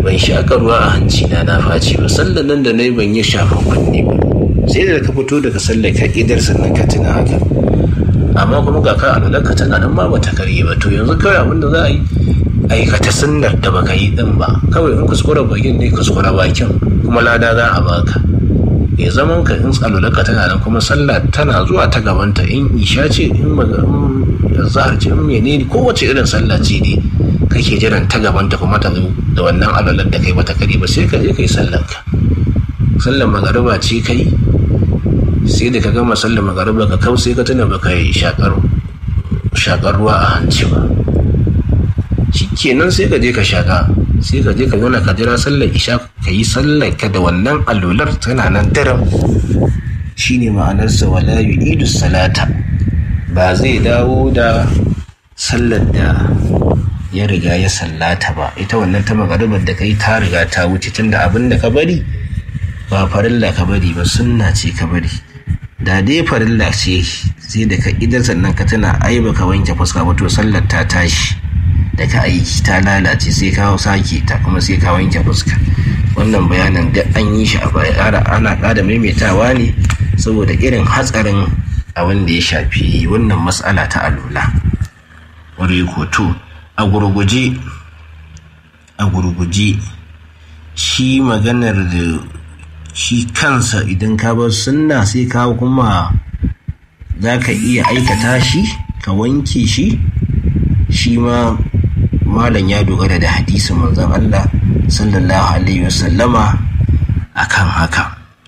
ban shaƙa ruwa a hanci na na faci ba sallan nan da na yi ban yi shafa kunne ba sai da ka fito daga sallar ka idar sannan ka tuna haka amma kuma ga ka alwalar ka tana nan ma bata karye ba to yanzu kawai abin da za a yi aikata sunnar da baka yi din ba kawai in kuskura bakin ne kuskura bakin kuma lada za a baka ya zaman ka in alwalar ka tana nan kuma sallah tana zuwa ta gabanta in isha ce in zahar ce in menene kowace irin sallah ce ne kake jiran ta gabanta kuma ta zo da wannan alwalar da kai bata kare ba sai ka je kai sallar ka sallar magariba ce kai sai da ka gama sallar magariba ka kau sai ka tuna baka yi shakar shakar ruwa a hanci ba shikenan sai ka je ka shaka sai ka je ka zauna ka jira sallar isha ka yi sallar ka da wannan alwalar tana nan daram shine ma'anarsa wala yu'idu salata ba zai dawo da sallar da ya riga ya sallata ba ita wannan ta magaribar da kai ta riga ta wuce tunda abin da ka bari ba farilla ka bari ba sunna ce ka bari da dai farilla ce sai da ka idan sannan ka tana ai ka wanke fuska ba to sallar ta tashi da ka aiki ta lalace sai ka sake ta kuma sai ka wanke fuska wannan bayanin da an yi shi a baya ana ƙara maimaitawa ne saboda irin hatsarin abin da ya shafi wannan matsala ta alula wuri to a gurguje a gurguje shi maganar da shi kansa idan ka bar sunna sai ka kuma za ka iya aikata shi ka wanke shi shi ma malam ya dogara da hadisin manzon Allah sallallahu alaihi wasallama akan haka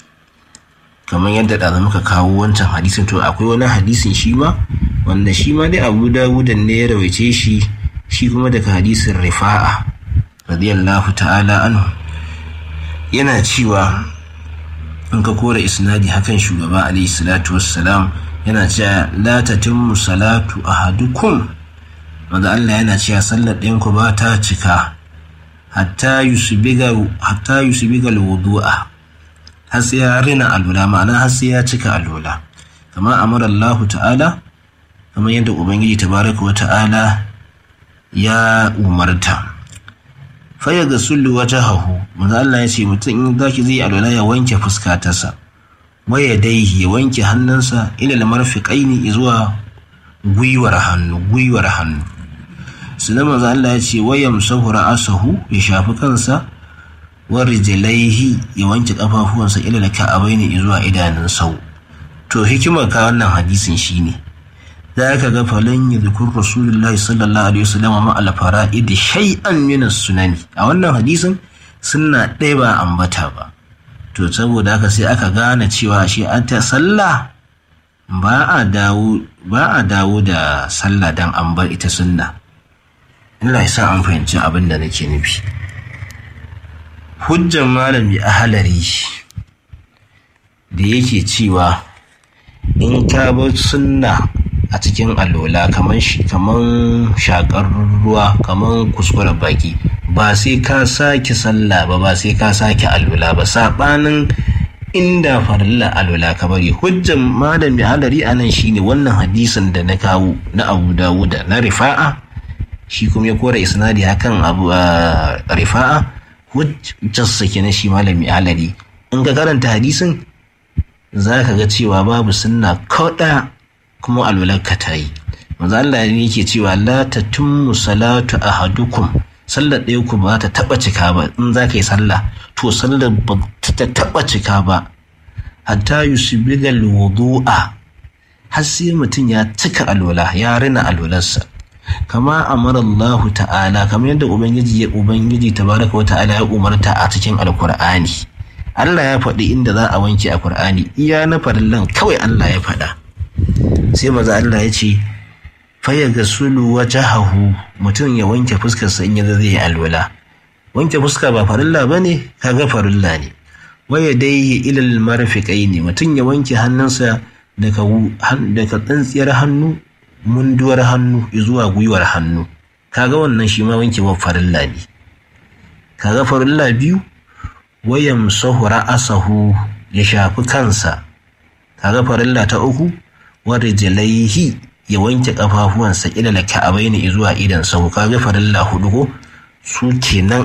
kamar yadda da muka kawo wancan hadisin to akwai wani hadisin shi ma wanda shi ma dai abu dawudan ne ya rawaice shi shi kuma daga hadisin rifa'a radiyallahu ta'ala anhu yana cewa in ka kora isnadi hakan shugaba alaihi salatu wassalam yana cewa la tatimmu salatu ahadukum wanda Allah yana cewa sallar ɗayan ku ba ta cika hatta yusbiga hatta yusbiga alwudu'a har sai ya rina alwala ma'ana har sai ya cika alwala kama amara Allah ta'ala kamar yadda ubangiji tabaraka wa ta'ala ya umarta faya ga sullu wata hahu manzo Allah ya ce mutum in zaki zai alwala ya wanke fuskatarsa waya daihi ya wanke hannunsa ila marfiqaini zuwa gwiwar hannu gwiwar hannu sannan manzo Allah ya ce wayam sahura asahu ya shafi kansa wa rijlaihi ya wanke kafafuwansa ila ka'abaini zuwa idanun sau to hikimar ka wannan hadisin shine za ka ga falon yi zikun rasulullahi sallallahu alaihi wasallam ma al fara'id shay'an min sunani a wannan hadisin sunna ɗaya ba ambata ba to saboda haka sai aka gane cewa shi an ta sallah ba a dawo ba a dawo da sallah dan an bar ita sunna Allah ya sa an fahimci abin da nake nufi hujjan malami ahalari da yake cewa in ka bar sunna a cikin alola kamar shakar ruwa kamar kuskure baki ba sai ka sake sallah ba ba sai ka sake alola ba saɓanin inda farilla alola ka bari hujjan malami halari a nan shine wannan hadisin da na kawo na abu dawuda na rifa'a shi kuma ya kora isnadi hakan abu rifa'a hujjarsa kenan shi malami halari in ka karanta hadisin za ka ga cewa babu sunna kauɗa kuma alwalarka ta yi manzo Allah ne yake cewa la tatimmu salatu ahadukum sallar ɗaya ku ba ta taɓa cika ba in za ka yi sallah to sallar ba ta taɓa cika ba hatta yusbiga alwudu'a har sai mutum ya cika alwala ya rina alwalarsa kama amara Allah ta'ala kamar yadda ubangiji ya ubangiji tabaraka wa ta'ala ya umarta a cikin alkur'ani Allah ya faɗi inda za a wanke a Kur'ani iya na farillan kawai Allah ya faɗa sai maza Allah ya ce faya ga sulu wajahahu mutum ya wanke fuskarsa in ya zai yi alwala wanke fuska ba farilla ba ne kaga farilla ne waya dai ilal marfiqai ne mutum ya wanke hannunsa daga daga tsantsiyar hannu munduwar hannu zuwa gwiwar hannu kaga wannan shi ma wanke wa farilla ne kaga farilla biyu wayan sahura asahu ya shafi kansa kaga farilla ta uku wadda jalaihi ya wanke kafafuwansa ilala ka'abai ne zuwa idan sau kaga farilla hudu ko su kenan